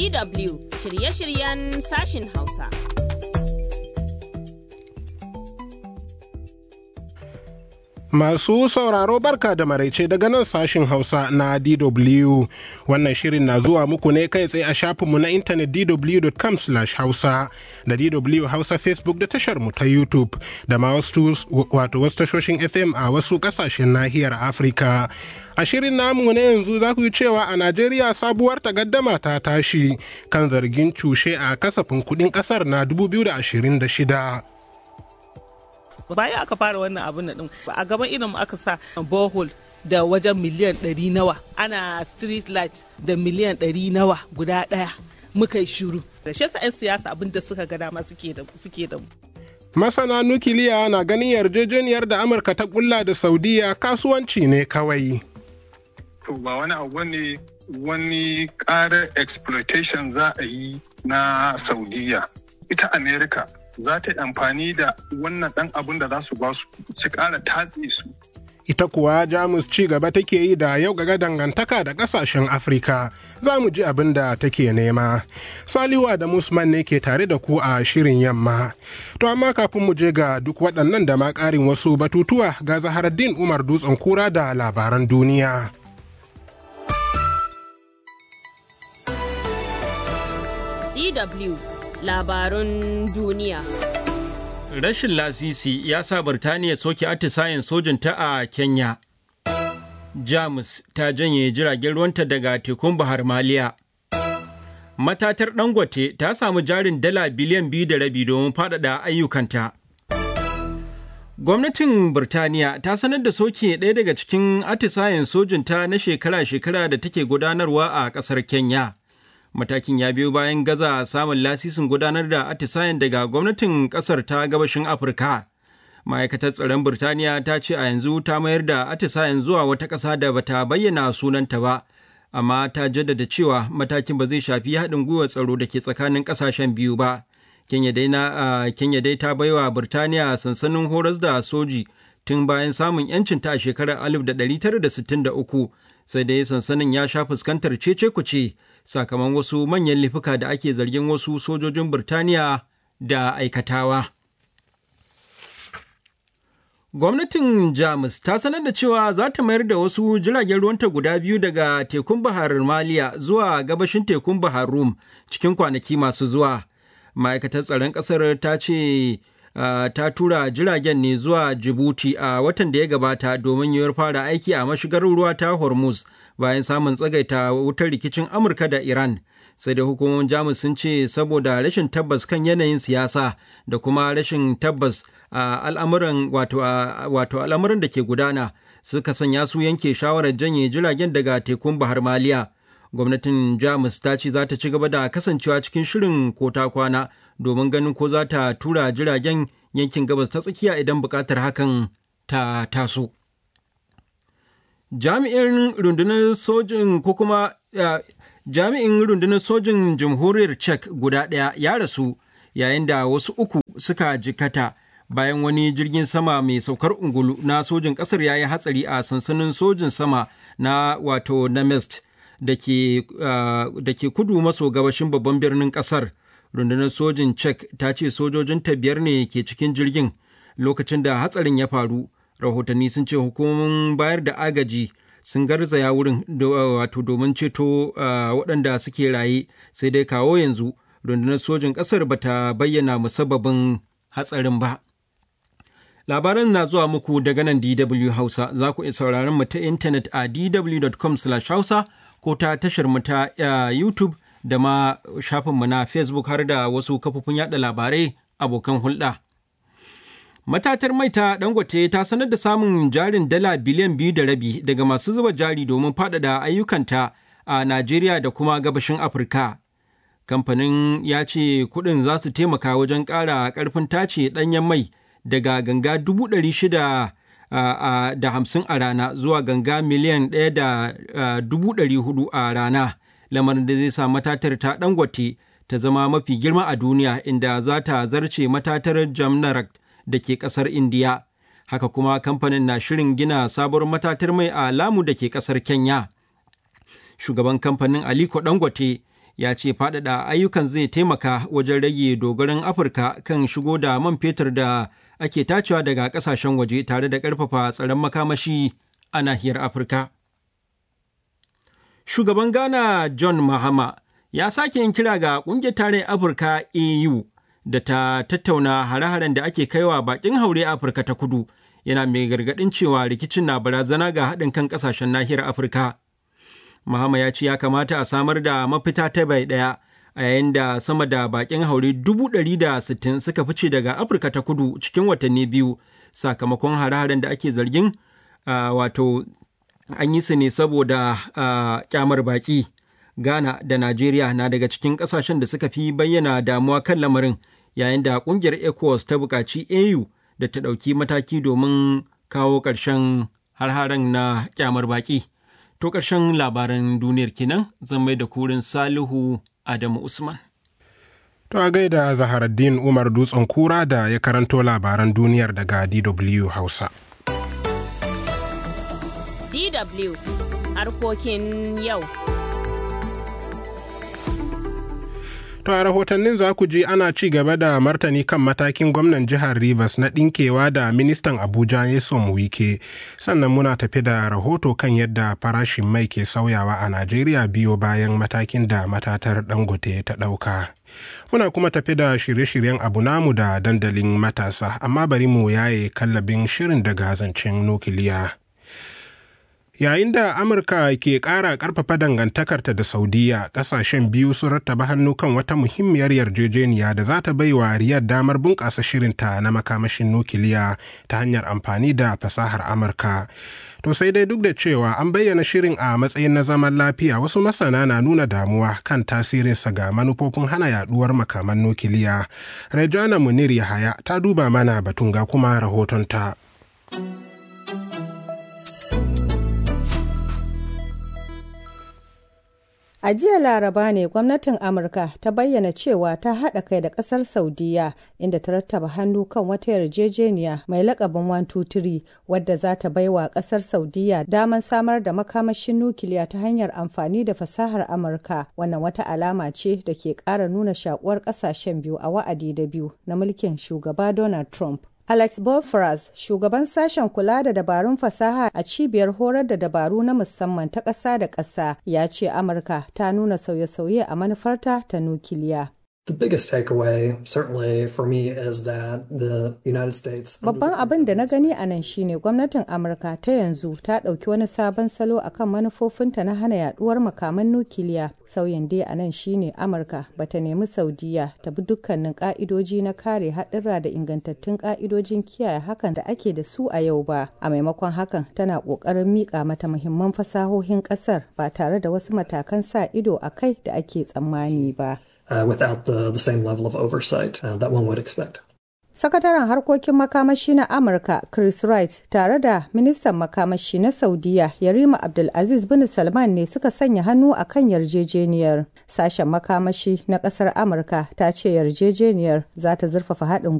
DW shirye-shiryen sashin Hausa. Masu sauraro barka da maraice daga nan sashin Hausa na DW. Wannan shirin na zuwa muku ne kai tsaye a shafinmu na intanet dw.com hausa da DW Hausa Facebook da tashar mu ta YouTube da ma wasu wato wasu tashoshin FM a wasu kasashen nahiyar Afirka. A shirin namu na yanzu za ku yi cewa a Najeriya sabuwar takaddama ta tashi kan zargin cushe a kasafin kuɗin ƙasar na 2026. bayan aka fara wannan abin din a gaban irin aka sa borehole da wajen miliyan ɗari nawa ana street light da miliyan ɗari nawa guda ɗaya muka yi shuru da shi 'yan siyasa abin da suka ga dama suke da mu Masana nukiliya na ganin yarjejeniyar da Amurka ta kulla da Saudiya kasuwanci ne kawai. To ba wani abu ne wani ƙarar exploitation za a yi na Saudiya. Ita Amerika za ta yi amfani da wannan ɗan abin da za su ba su su ƙara tatse su. Ita kuwa Jamus ci gaba take yi da yau ga dangantaka da ƙasashen Afirka za mu ji abin da take nema. Saliwa da Musman ne ke tare da ku a shirin yamma. To amma kafin mu je ga duk waɗannan da ma ƙarin wasu batutuwa ga Zaharaddin Umar Dutsen Kura da labaran duniya. DW labarun duniya. Rashin lasisi ya sa Birtaniya soke atisayen sojinta a Kenya. Jamus ta janye jiragen ruwanta daga tekun Bahar Maliya. Matatar Dangote ta samu jarin dala biliyan biyu da rabi domin faɗaɗa ayyukanta. Gwamnatin Birtaniya ta sanar da soke ɗaya daga cikin atisayen sojinta na shekara-shekara da take gudanarwa a ƙasar Kenya. matakin ya biyo bayan gaza samun lasisin gudanar da atisayen daga gwamnatin kasar ta gabashin afirka ma'aikatar tsaron birtaniya ta ce a yanzu ta mayar da atisayen zuwa wata ƙasa da bata bayyana sunanta ba amma ta jaddada cewa matakin ba zai shafi haɗin gwiwar tsaro da ke tsakanin ƙasashen biyu ba kenya dai na kenya dai ta baiwa birtaniya sansanin horas da soji tun bayan samun yancinta a shekarar 1963 sai dai sansanin ya sha fuskantar cece kuce sakamakon wasu manyan laifuka da ake zargin wasu sojojin Birtaniya da aikatawa. Gwamnatin Jamus ta sanar da cewa za ta mayar da wasu jiragen ruwanta guda biyu daga tekun Bahar Maliya zuwa gabashin tekun Bahar Rum cikin kwanaki masu zuwa. Ma'aikatar tsaron ƙasar ta ce Uh, ta tura jiragen ne zuwa Djibouti a uh, watan da ya gabata domin yiwuwar fara aiki a mashigar ruwa ta Hormuz bayan samun tsagaita wutar rikicin Amurka da Iran. Sai da hukumomin Jamus sun ce saboda rashin tabbas kan yanayin siyasa da kuma rashin tabbas a uh, al'amuran wato al'amuran da ke gudana suka sanya su yanke shawarar janye jiragen daga tekun Bahar Maliya. Gwamnatin Jamus ta ce za ta ci gaba da kasancewa cikin shirin ko ta kwana domin ganin ko za ta tura jiragen yankin gabas ta tsakiya idan buƙatar hakan ta taso. Jami'in rundunar sojin ko kuma jami'in rundunar sojin jamhuriyar Czech guda ɗaya ya rasu yayin da wasu uku suka jikata bayan wani jirgin sama mai saukar ungulu na sojin ƙasar ya yi hatsari a sansanin sojin sama na wato Nemest da ke kudu maso gabashin babban birnin ƙasar. rundunar sojin czech ta ce sojojinta biyar ne ke cikin jirgin lokacin da hatsarin ya faru rahotanni sun ce hukumomin bayar da agaji sun garzaya wurin wato domin ceto waɗanda suke raye sai dai kawo yanzu rundunar sojin ƙasar bata bayyana musabbabin hatsarin ba labaran na zuwa muku daga nan dw hausa za ku iya sauraron mu ta intanet a dw.com hausa ko ta tashar mu ta youtube da ma shafinmu na Facebook har da wasu kafofin yada labarai abokan hulɗa. Matatar mai ta Dangote ta sanar da samun jarin dala biliyan biyu da rabi daga masu zuba jari domin faɗaɗa ayyukanta a Najeriya da kuma gabashin Afirka. Kamfanin ya ce kuɗin za su taimaka wajen ƙara ƙarfin tace ɗanyen mai daga ganga dubu ɗari shida da hamsin a rana zuwa ganga miliyan ɗaya da dubu ɗari hudu a rana. lamarin da zai sa matatar ta dangote ta zama mafi girma a duniya inda za ta zarce matatar jamnarak da ke kasar indiya haka kuma kamfanin na shirin gina sabuwar matatar mai a lamu da ke kasar kenya shugaban kamfanin aliko dangote ya ce faɗaɗa ayyukan zai taimaka wajen rage dogaron Afirka kan shigo da man fetur da ake tacewa daga ƙasashen waje tare da ƙarfafa tsaron makamashi a nahiyar Afirka. Shugaban Ghana John Mahama ya sake yin kira ga ƙungiyar tarayyar Afirka AU da ta tattauna hare-haren da ake kaiwa bakin haure Afirka ta kudu yana mai gargaɗin cewa rikicin na barazana ga haɗin kan ƙasashen nahiyar Afirka. Mahama ya ce ya kamata a samar da mafita ta bai ɗaya a yayin da sama da bakin haure dubu ɗari da sittin suka fice daga Afirka ta kudu cikin watanni biyu sakamakon hare-haren da ake zargin wato an yi su ne saboda kyamar baki. Ghana da Najeriya na daga cikin ƙasashen da suka fi bayyana damuwa kan lamarin yayin da ƙungiyar ECOWAS ta buƙaci AU da ta ɗauki mataki domin kawo ƙarshen har-haren na kyamar baƙi. To ƙarshen labaran duniyar kenan zan mai da kurin Salihu Adamu Usman. To a gaida Zaharaddin Umar Dutsen Kura da ya karanto labaran duniyar daga DW Hausa. DW harkokin yau. To a rahotannin za ku ji ana ci gaba da martani kan matakin gwamnan jihar Rivers na ɗinkewa da ministan Abuja Yesom Wike. Sannan muna tafi da rahoto kan yadda farashin mai ke sauyawa a Najeriya biyo bayan matakin da matatar Dangote ta ɗauka. Muna kuma tafi da shirye-shiryen abu namu da dandalin matasa, amma bari mu yaye kallabin shirin daga zancen nukiliya. yayin da amurka ke ƙara ƙarfafa dangantakarta da saudiya ƙasashen biyu sun rattaba hannu kan wata muhimmiyar yarjejeniya da za ta bai wa riyar damar bunƙasa shirinta na makamashin nukiliya ta hanyar amfani da fasahar amurka to sai dai duk da cewa an bayyana shirin a matsayin na zaman lafiya wasu masana na nuna damuwa kan tasirinsa ga manufofin hana yaduwar makaman nukiliya rejana munir yahaya ta duba mana batun ga kuma rahotonta. A jiya Laraba ne gwamnatin Amurka ta bayyana cewa ta haɗa kai da ƙasar Saudiya inda ta rattaba hannu kan wata yarjejeniya mai lakabin 123 wadda za ta baiwa ƙasar Saudiya damar samar da makamashin nukiliya ta hanyar amfani da fasahar Amurka. Wannan wata alama ce da ke ƙara nuna shakuwar ƙasashen biyu a wa'adi da biyu na mulkin shugaba Donald Trump. Alex Bofras, shugaban sashen kula da dabarun fasaha a cibiyar horar da dabaru na musamman ta ƙasa da ƙasa, ya ce Amurka ta nuna sauye-sauye a manufarta ta nukiliya. The biggest takeaway, certainly for me, is that the United States. Babban abin da na gani a nan shine gwamnatin Amurka ta yanzu ta ɗauki wani sabon salo akan manufofinta na hana yaduwar makaman nukiliya. Sauyin dai a nan shine Amurka bata nemi Saudiya ta bi dukkanin ka'idoji na kare haɗurra da ingantattun ka'idojin kiyaye hakan da ake da su a yau ba. A maimakon hakan tana ƙoƙarin miƙa mata muhimman fasahohin ƙasar ba tare da wasu matakan sa ido a kai da ake tsammani ba. Uh, without the, the same level of oversight uh, that one would expect. Sakataren harkokin makamashi na Amurka Chris Wright tare da ministan makamashi na Saudiya Yarima Abdulaziz bin Salman ne suka sanya hannu a kan yarjejeniyar. Sashen makamashi na ƙasar Amurka ta ce yarjejeniyar za ta zurfafa haɗin